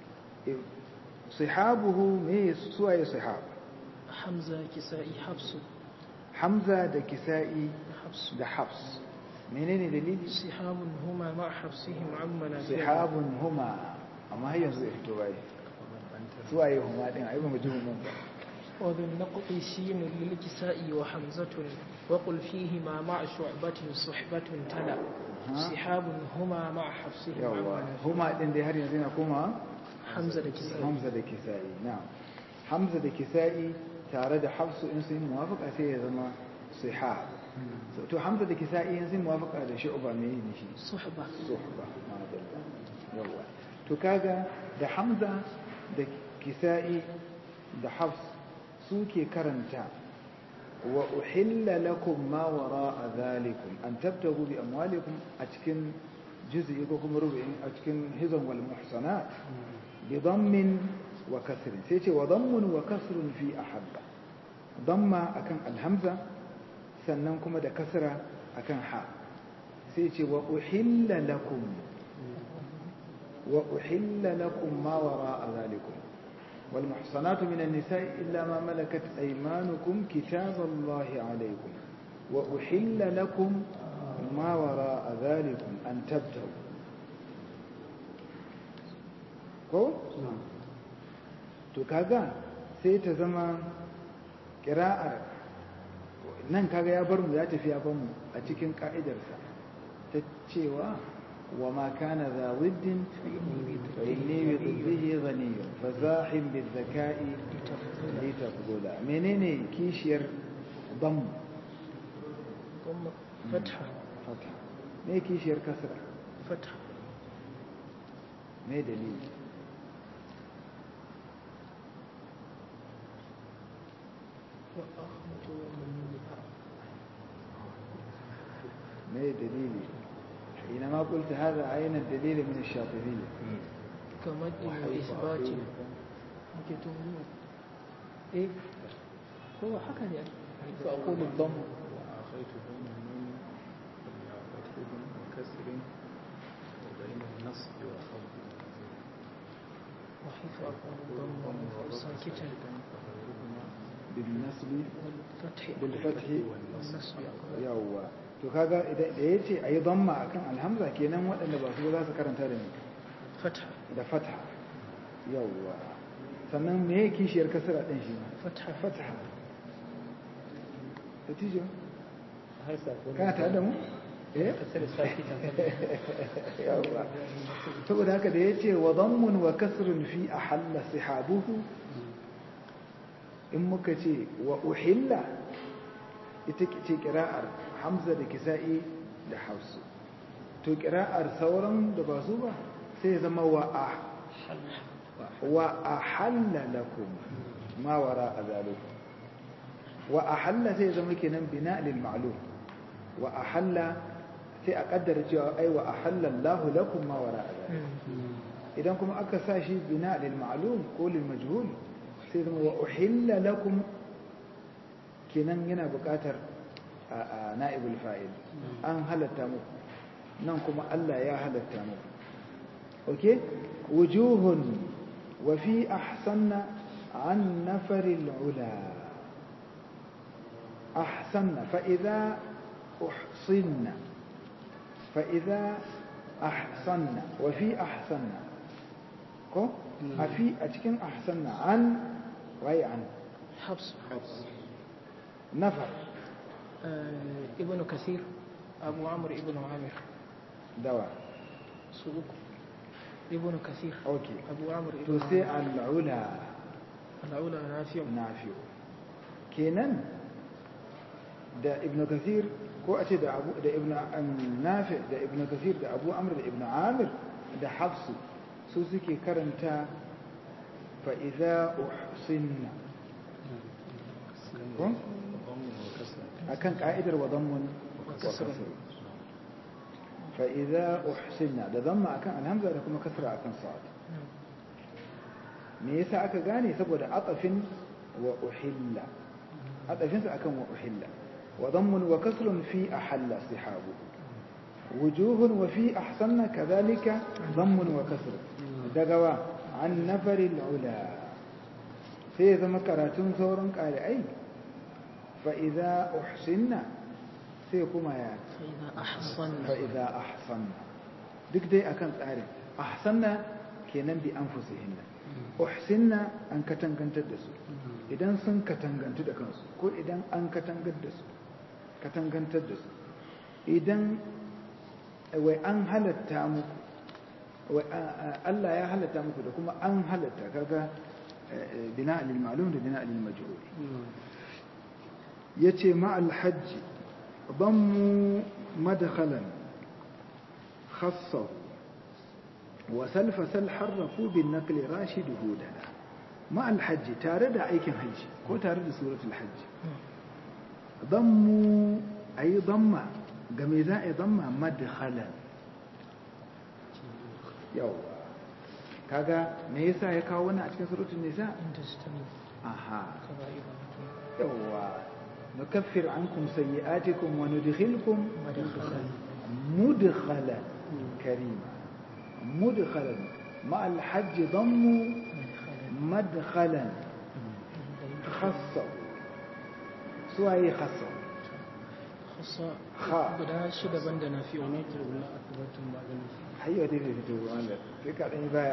sihabuhu me suwaye sihab hamza kisa'i hafsu hamza da kisa'i da hafs menene dalili sihabun huma ma hafsihim amma na sihabun huma amma har yanzu ya fito bai suwaye huma din ai ba mu ji huma ba وذو النقط سين للكساء وحمزة وقل فيهما مع شعبة صحبة تلا سحاب هما مع حفصهما yawa huma din dai har yanzu yana koma حمزة الكساء hamza da kisa'i na'am hamza da kisa'i tare da hafsu in sun muwafaka sai ya zama sihab to hamza da kisa'i in sun muwafaka da shu'ba me ne shi صحبة suhba madalla yawa to kaga da hamza da kisa'i da hafs suke karanta wa uhilla lakum ma wara'a zalikum an tabtagu bi amwalikum a cikin juz'i ko kuma rubu'in a cikin hizan wal muhsanat bi dammin wa kasrin sai ce wa dammun wa kasrun fi ahabba damma akan alhamza sannan kuma da kasra akan ha sai ce wa uhilla lakum wa uhilla lakum ma wara'a zalikum wal muhsanatu minan nisa'i illa ma malakat aymanukum kitaballahi alaykum wa uhilla lakum ma wara'a dhalikum an tabtagu ko to kaga sai ta zama kira'ar nan kaga ya bar mu ya tafi ya bar mu a cikin ka'idarsa ta cewa wa ma kana za widdin fa inni bi dhibbihi ghaniy fa zahim bil zaka'i li tafdula menene kishiyar dam ضم فتحة fatha me kishiyar kasra فتحة me dalili وأخمة ومن ما دليلي حينما قلت هذا عين الدليل من الشاطبية كمد وإثبات ممكن إيه هو حكى يعني فأقول الضم وأخيت بين النون وفتح وكسر وبين النصب والخفض وحيث أقول الضم ساكتا فغيرهما بالنسب والفتح بالفتح والنصب أقول yawwa to kaga idan da yace ayi dhamma akan alhamza kenan waɗanda ba su ba za su karanta da ni فتح da fatha yawwa sannan me yake kishiyar kasra din shi ma فتح fatha natijo هل سأكون kana tare da mu eh كسر ساكتا yawwa saboda haka da yace wa dhammun wa kasrun fi ahalla sihabuhu in muka ce wa uhilla ita ce kira'ar hamza da kisa'i da hausu to kira'ar sauran da ba su ba sai ya zama wa a wa ahalla lakum ma wara a zalikum wa ahalla sai ya zama kenan bina lil ma'lum wa ahalla sai a kaddara cewa ai wa ahalla Allahu lakum ma wara a zalikum idan kuma aka sa shi bina lil ma'lum ko lil majhul sai zama wa uhilla lakum kenan yana buƙatar a na'ibul fa'il an halatta muku nan kuma Allah ya halatta muku okay wujuhun wa fi ahsanna an nafaril ula ahsanna fa idza uhsinna fa idza ahsanna wa fi ahsanna ko a fi a cikin ahsanna an waye an حفص nafar آه ابن كثير أبو عمرو ابن عامر dawa سلوك ابن كثير okay أبو عمرو to ابن sai عامر al'ula الأولى نافع nafi kenan da ibn kathir ko a ce da abu da ibn nafi da ibn kathir da abu amr da ibn amir da hafsu su suke karanta fa idza uhsinna ko ضم وكسر akan ka'idar wa dhammun wa kasr. kasr fa idza uhsinna da dhamma akan alhamza da kuma kasra akan sa'ad me yasa aka gane saboda atafin wa uhilla atafin sa akan wa uhilla wa dhammun wa kasrun fi ahalla sihabu wujuhun wa fi ahsanna kadhalika dhammun wa kasr daga wa an nafaril ula sai ya zama karatun sauran ƙari'ai fa idza uhsinna sai kuma ya فإذا أحصنا fa'iza ahsanna duk dai akan tsarin ahsanna kenan bi anfusihinna uhsinna an katangantar da su idan sun katangantu da kansu ko idan an katangar da su katangantar da su idan wai an halatta muku wai a- a- Allah ya halatta muku da kuma an halatta kaga eh, bina lil ma'lum da bina lil majhul yace ma'al hajji ضموا مدخلا خصه وسلف سل حرفوا بالنقل راشد هودنا مع الحج تارد أيكن حج كو تارد سورة الحج ضموا أي ضمة قميزاء ضمة مدخلا يوا kaga me yasa ya kawo wannan a cikin suratul nisa أن تجتنبوا aha كبائر yawa نكفر عنكم سيئاتكم وندخلكم مدخلا مدخلا كريما مدخلا مع الحج ضموا madkhalan khassa suwaye khassa khassa Kha. guda shida banda na fi wani turula a tabbatun ba ganin shi hayyo dai bai fito ba Allah sai ka dan yi baya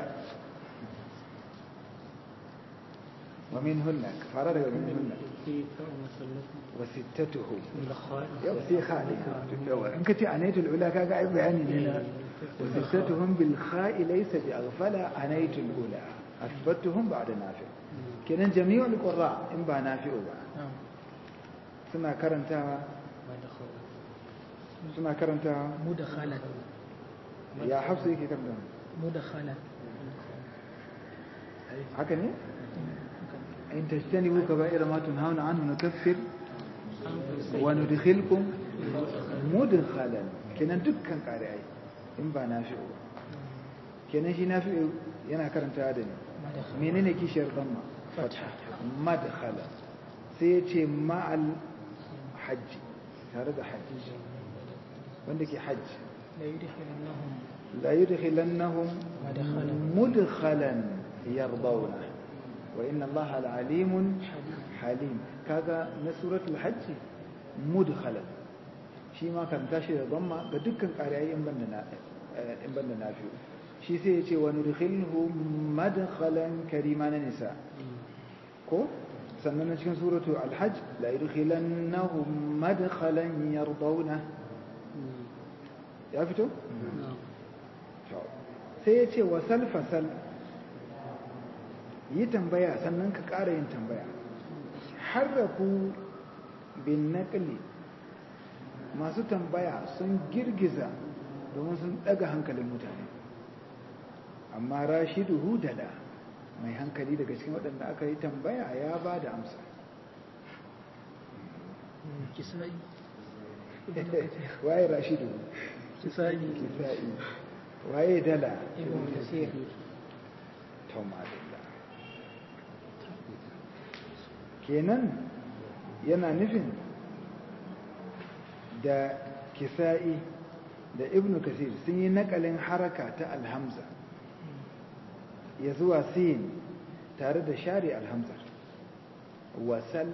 wa min hunna fara daga min hunna ke kan masallatu wa sittatuhu bilkhali yau sai khali yawa in kace anaitul ula kaga ai bayani ne na wa sittatuhum bil kha'i laysa bi aghfala anaitul ula athbatuhum ba'da nafi kenan jami'ul qurra in ba nafi'u ba na'am suna karantawa ba da khawa suna karantawa mudakhalan ya hafsu yake karanta mudakhalan haka ne in tajtanibu kaba'ira ma tunhauna anhu nukaffir wa nudkhilkum mudkhalan kenan dukkan qari'ai in ba nafi'u ba kenan shi nafi'u yana karantawa da ne mudakhalan menene kishiyar dhamma fatha madkhala sai ya ce ma'al hajji tare da hajji wanda ke hajji la yudkhilannahum la yudkhilannahum Madkhalan. mudkhalan yardawna wa inna allaha alalimun halim kaga na suratul hajji mudkhalan shi ma kan tashi da dhamma ga dukkan ƙariyayi in banda na in banda nafi'u shi sai ya ce wa nudkhilhu madkhalan karima na nisa ko sannan na cikin suratu alhajj la yudkhilannahum madkhalan yardawna ya fito To, sai ya ce wasal fasal yi tambaya sannan ka ƙara yin tambaya harraku bin naƙali masu tambaya sun girgiza domin sun ɗaga hankalin mutane amma rashidu hudala mai hankali daga cikin waɗanda aka yi tambaya ya ba da amsa kisa'i waye rashidu kisa'i kisa'i waye dala ibn kasir taumadilla kenan yana nufin da kisa'i da ibnu kasir sun yi nakalin haraka ta alhamza ya zuwa sin tare da share alhamzar wasal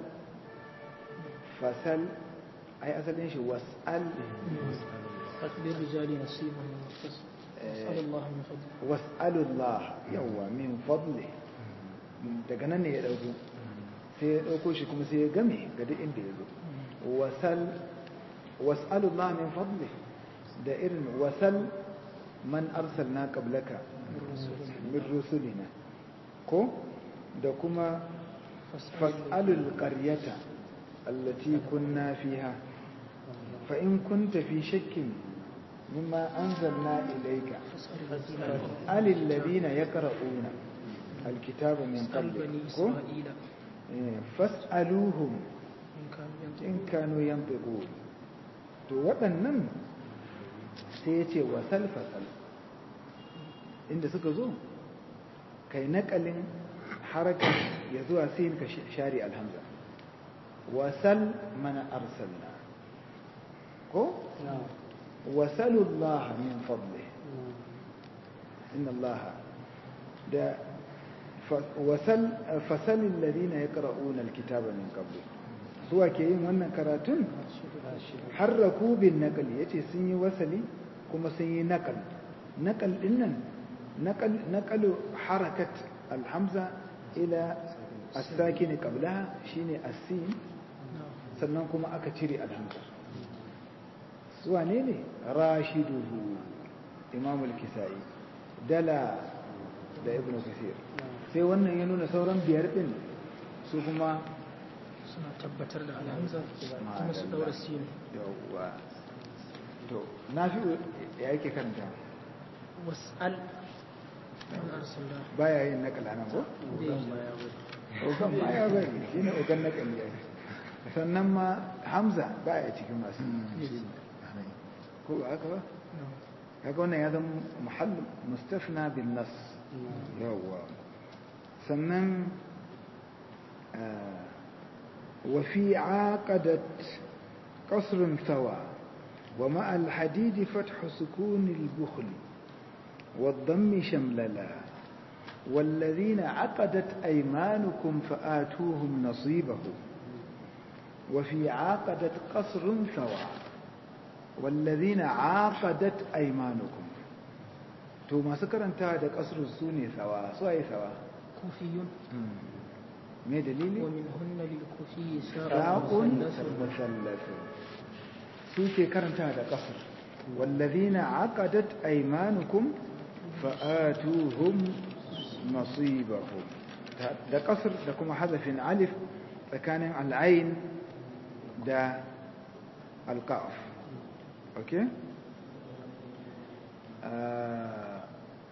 fasal ai asalin shi wasal fasbir rijali nasibun min al-kasb as'al Allah min fadli was'alullah yawa min fadli daga nan ne ya dauko sai ya dauko shi kuma sai ya game ga duk inda ya zo wasal was'alullah min fadli da irin wasal man arsalna qablaka min rusulina ko da kuma fas'alul qaryata allati kunna fiha fa in kunta fi shakkin mimma anzalna ilayka فاسأل الذين يقرؤون الكتاب من اسأل بني قبلك إسرائيل إيه، فاسألوهم إن كانوا ينطقون in kanu yanfiqun to waɗannan sai ya ce wasal fasal inda suka zo kai naƙalin haraka ya zuwa sin ka share alhamza wasal mana arsalna ko wasalullah min fadli inna allaha da fa- wasal fasalin ladina yaqra'una alkitaba min qablik suwa ke yin wannan karatun harraku bin naqal yace sun yi wasali kuma sun yi naqal naqal din nan naqal naqalu harakat alhamza ila as-sakin qablaha shine as-sin sannan kuma aka cire alhamza suwa ne ne rashiduhu imam al-kisai dala da ibnu kasir sai wannan ya nuna sauran biyar din su kuma suna tabbatar da alhamza kuma su daura sinu yawwa to na fi ya yake kanta was'al an arsalna baya yin nakala nan ko ogan baya bari shi ne ogan nakali ya sannan ma hamza baya cikin masu ko ba haka ba kaga wannan ya zama muhall mustafna bin nas yawwa sannan وفي عاقدت قصر ثوى ومع الحديد فتح سكون البخل والضم شمللا والذين عقدت أيمانكم فآتوهم نصيبهم وفي عاقدت قصر سواء والذين عاقدت أيمانكم to masu karanta da kasar su ne sawa su ai sawa كوفي me dalili ومنهن للكوفي ساء sa'un مثلث musallasu su ke karanta da kasar wallazina aqadat aymanukum fa'atuhum nasibahum da kasar da kuma hazafin alif tsakanin al'ain da alqaf okay Ah,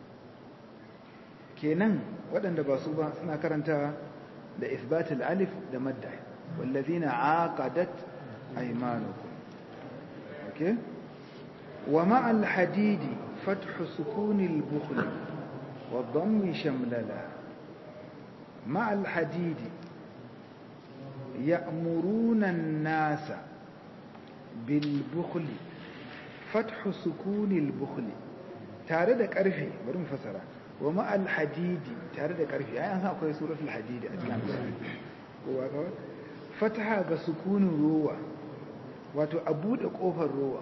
kenan waɗanda ba su ba suna karanta da isbatul alif da madda wallazina aqadat aymanukum okay wa ma'al hadidi fathu sukunil bukhl wa dhammi shamlala ma'al hadidi ya'muruna an-nasa bil bukhl fathu sukunil bukhl tare da ƙarfe bari mu fasara wa ma'al hadidi tare da ƙarfe ai an san akwai suratul hadidi a cikin alƙur'ani kowa ka fataha ga sukunin ruwa wato a buɗe ƙofar ruwa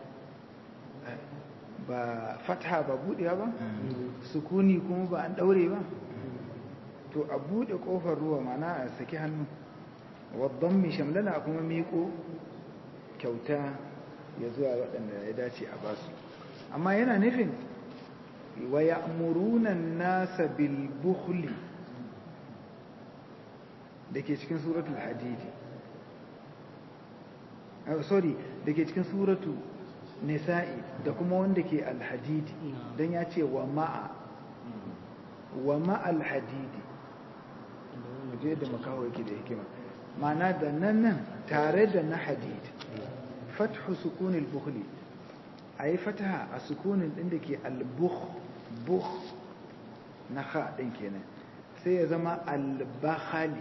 ba fataha ba buɗewa ba sukuni kuma ba an ɗaure ba to a buɗe ƙofar ruwa mana a saki hannu waddan mai shamlala kuma miƙo kyauta ya zuwa waɗanda ya dace a basu amma yana nufin wa ya'muruna nasa bil bukhli dake cikin suratul hadidi ah sorry dake cikin suratu nisa'i da kuma wanda ke al hadidi dan ya ce wa ma'a wa ma'al hadidi je da makawo yake da hikima ma'ana da nan nan tare da na hadid fathu sukunil bukhli a yi fataha a sukunin ɗin da ke albukh bukh na ha ɗin kenan sai ya zama albakhali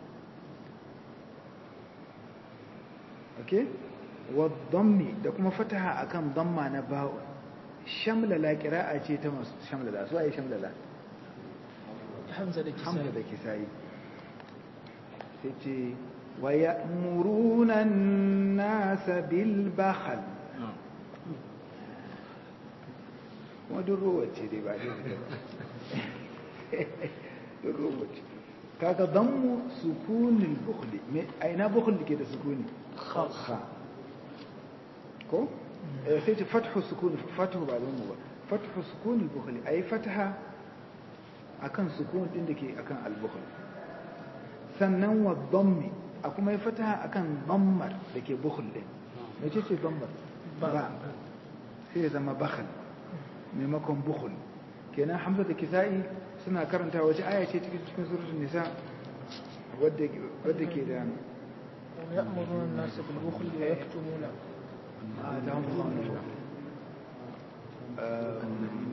ok wadammi da kuma fataha akan damma na ba'u shamlala kira'a ce ta masu shamlala su a yi shamlala hamza da hamza da kisa'i kisayi sai ce wa ya'muruna an-nasa bil bakhal kuma duk rowace dai ba dai fita ba duk rowace kaga dammu sukunin bukhli me aina bukhli ke da sukuni Kha. kha ko Eh, sai ce fathu sukuni fathu ba dammu ba fathu sukunin bukhli ayi fataha akan sukun din da ke akan al-bukhl sannan wa dammi a kuma yi fataha akan dammar da ke bukhl din me ce ce dammar ba sai ya zama bakhal maimakon bukhul kenan hamza da kisa'i suna karanta wace aya ce cikin cikin suratul nisa wadda wadda ke da ويأمرون الناس بالبخل ويكتمون آتاهم الله من فضله. آه،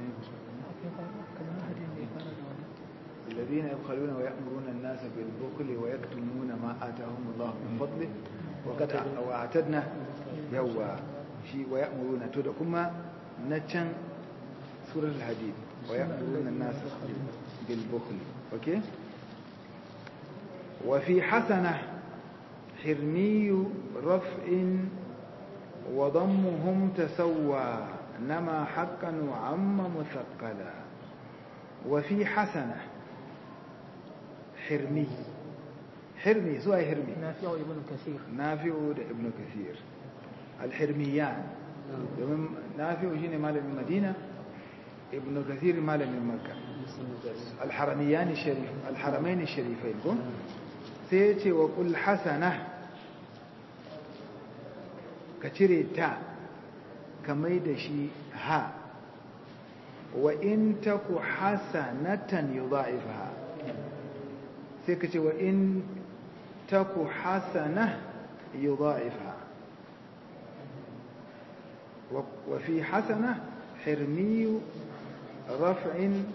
الذين يبخلون ويأمرون الناس بالبخل ويكتمون ما آتاهم الله من فضله وقد أع- وأعتدنا يوا شيء ويأمرون تدكما نتشن سورة الحديد ويأمرون الناس بالبخل أوكي وفي حسنة حرمي رفع وضمهم تسوى نما حقا وعم مثقلا وفي حسنة حرمي حرمي سوى حرمي نافع ابن كثير نافع da ibn kathir al-hirmiyan domin nafi'u shine malamin madina ibn kathir malamin makka al-haramiyan sharif al-haramain sharifain ko sai yace wa qul hasana ka cire ta ka mai da shi ha wa in taku hasanatan yudha'ifha sai ka ce wa in taku hasana yudha'ifha وفي حسنة حرمي رفع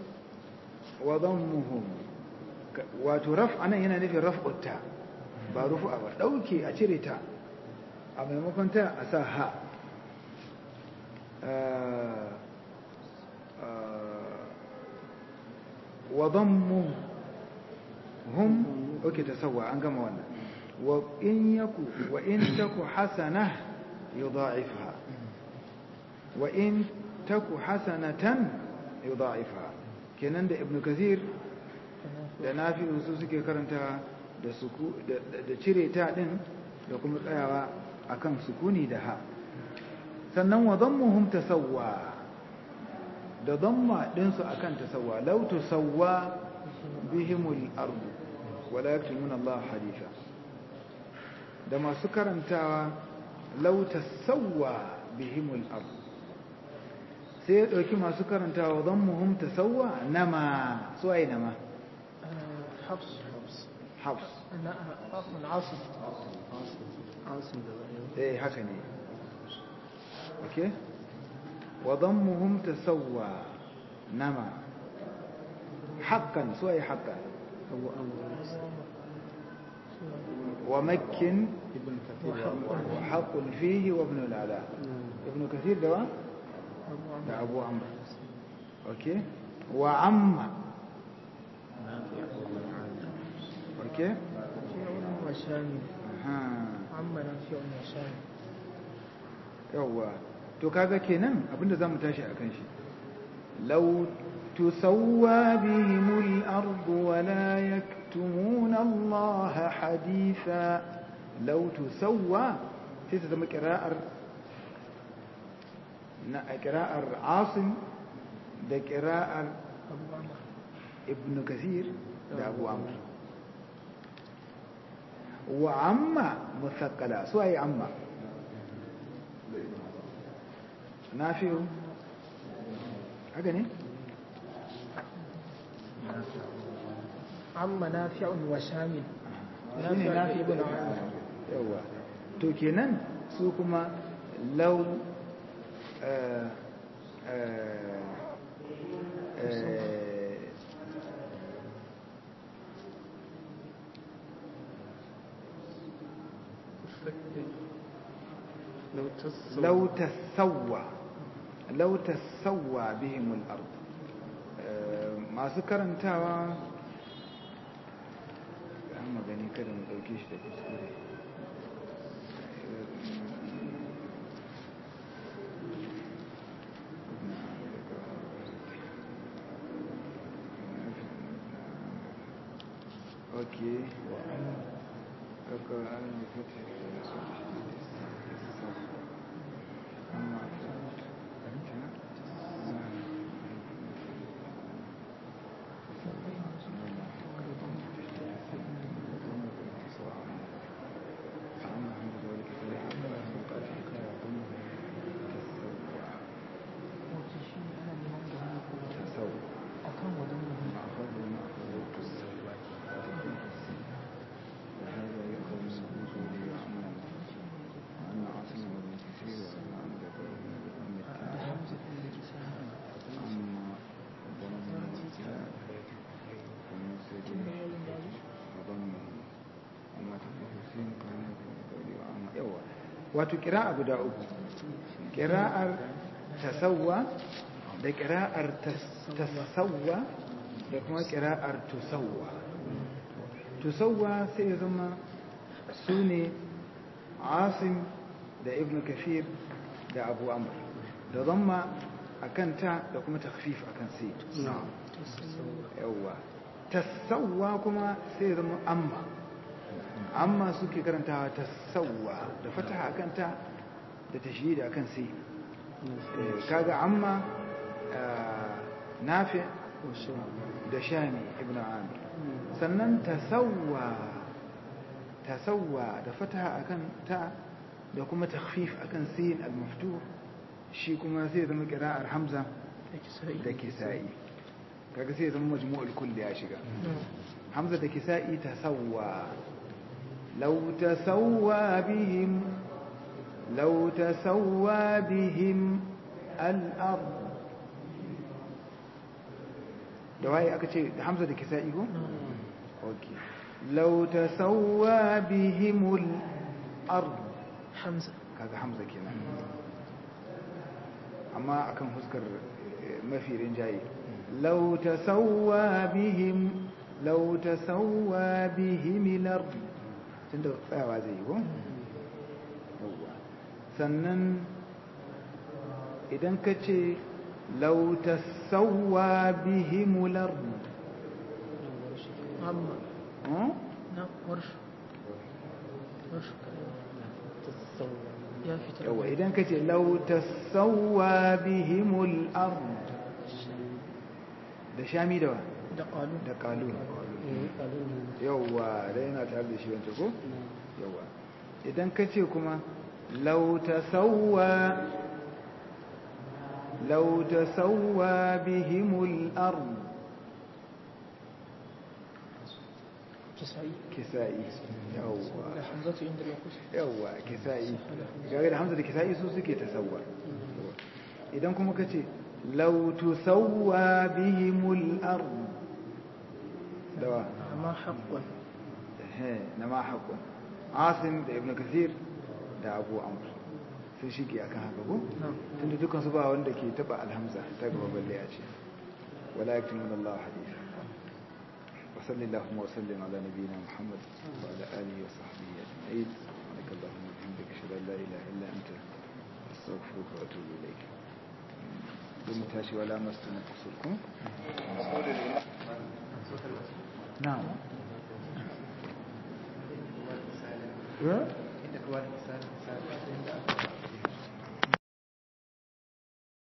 وضمهم وترفع أنا هنا نفي رفع التاء برفع دوكي أشري تاء أما ممكن تاء أساها wa dhammu hum oke tasawwa an gama wannan wa in yaku wa in taku hasana yudha'ifha wa in taku hasanatan yudha'ifha kenan da ibnu kathir da nafi'u su suke karanta da suku da cire ta din da kuma tsayawa akan sukuni da ha sannan wa dhammuhum tasawwa da dhamma din su akan tasawwa law tusawwa bihimul ardu wala yaktumuna Allah haditha da masu karantawa law tasawwa bihimul ardu sai ya dauki masu karantawa dhammuhum tasawwa nama su ai nama حفص حفص hafs أنا عاصم عاصم عاصم ده eh haka ne okay wa dhammuhum tasawwa nama haqqan su ai haqqan أبو أمر wa makkin ابن كثير wa haqqun fihi wa ibn al-ala ibn kathir da wa أبو عمرو da abu amr okay wa amma okay نافع وشامل ha عم نافع وشامل yawwa to kaga kenan abinda zamu tashi akan shi law tusawwa bihimul ardu wa la yaktumuna Allah haditha law tusawwa sai ta zama qira'ar na qira'ar Asim da qira'ar أبو عمرو Ibn Kathir da Abu Amr wa amma muthaqqala su ayi amma nafi'u haka ne عم نافع وشامل shine nafi ibn عمرو yawa to kenan su kuma law eh, eh, eh, لو تصل لو تسوى لو تسوى بهم الأرض masu karantawa an magani kada mu ɗauke shi da kuskure ok kaka an yi fata da su amma wato kira'a guda uku kira'ar tasawwa da kira'ar tasawwa da kuma kira'ar tusawwa tusawwa sai ya zama su ne asim da ibn kafir da abu amr da zamma a kanta da kuma takfif a kan sai yawwa tasawwa kuma sai ya zama amma amma suke karantawa tasawwa da fataha a kanta da tashdid a kan sai kaga amma nafi da shami ibn amir sannan tasawwa tasawwa da fataha akan ta da kuma takhfif akan sin al-maftuh shi kuma sai zama qira'ar hamza da kisa'i kaga sai zama majmu'ul kulli ya shiga hamza da kisa'i tasawwa law tasawwa bihim law tasawwa bihim al-ard da waye aka ce da hamza da kisa'i ko okay law tasawwa bihimul ard hamza kaga hamza kenan amma akan huskar mafi rinjaye law tasawwa bihim law tasawwa bihim al-ard tunda tsayawa zai yi ko yawwa sannan idan ka ce law tasawwa bihim al-ard amma hmm? na warshu warshu tasawwa ya fita yawa idan ka ce law tasawwa bihim al-ard da shami da wa da qalu da kalun eh kalun yawwa da yana tare da shi wancan ko yawwa idan ka ce kuma lau tasawwa lau tasawwa bihimul ard kisai kisa'i yawwa da hamzatu inda ya kusa yawwa kisa'i gare da hamza da kisa'i su suke tasawwa idan kuma ka ce lau tusawwa bihimul ard dawa amma haqqan na ma haƙon asim da ibn kathir da abu amr sun shige akan haka ko na tunda dukkan su ba wanda ke taba alhamza ta gaba balle a ce wala yaktumun Allah hadith wa sallallahu wa sallim ala nabiyyina muhammad wa ala alihi wa sahbihi ajma'in subhanaka allahumma wa bihamdika ashhadu an la ilaha illa anta astaghfiruka wa atubu ilayk dum tashi wala masuna kusurkum na'am inda kawai misali misali